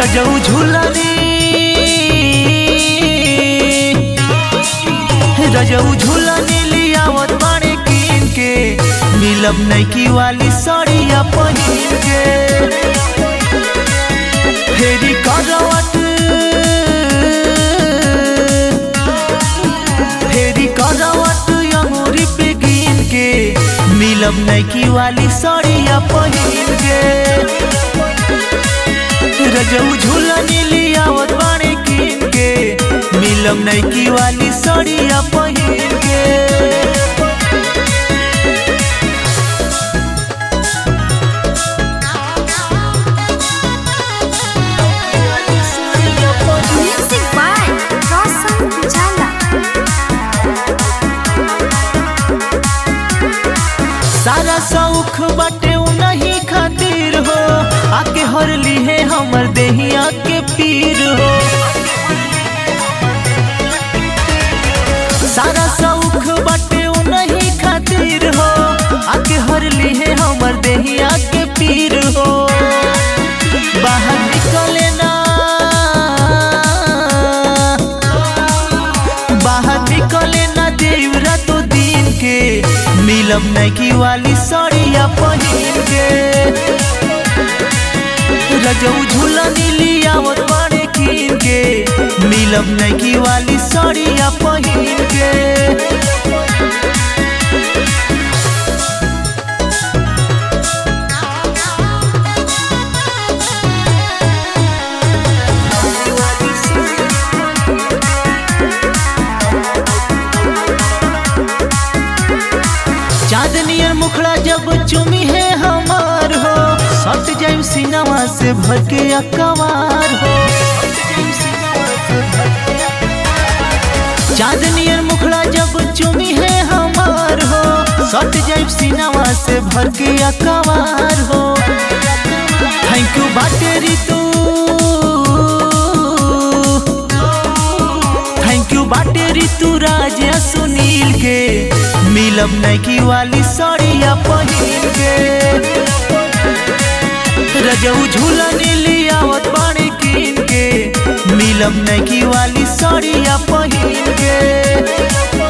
रजऊ झूलनी रजऊ झूलनी लियावत बाड़े कीन के मिलब नैकी वाली साड़िया पहिन के फेरी करवट फेरी करवट अंगूरी पे गिन के मिलब नैकी वाली साड़िया पहिन के रजऊ झूलनी लियावत बाड़े कीन के मिलब नैकी वाली साड़िया पहिन के Music by Roshan Pujala. सारा शौख बाटे नहीं खातिर हो आके हर लीहे हमर देहिया के पीर हो सारा शौख बाटे नहीं खातिर हो आके हर लीहे हमर देहिया के पीर हो बाहर निकले ना बाहर निकले ना देव रातो दिन के मिलब नैकी वाली साड़िया पहिन के रजऊ झूलनी लियावत बाड़े कीन के मिलब नैकी वाली साड़िया पहिन के Music by Roshan Pujala. सारा शौख बाटे नहीं खातिर हो आके हर लीहे हमर देहिया के पीर हो बाहर निकले ना बाहर निकले ना देव रातो दिन के मिलब नैकी वाली साड़िया पहिन के रजऊ झूलनी लियावत बाड़े कीन के मिलब नैकी वाली साड़िया पहिन के चांदनियर मुखड़ा जब चुमी है हमार हो सट जाइम सिनेमा से भर के अकवार हो चांदनियर मुखड़ा जब चुमी है हमार हो सट जाइम सिनेमा से भर के अकवार हो थैंक यू बाटेरी तू थैंक यू बाटे ऋतु राज या सुनील के मिलब नैकी वाली साड़िया पहिन के रजऊ झूलनी लियावत बाड़े कीन के मिलब नैकी वाली साड़िया पहिन के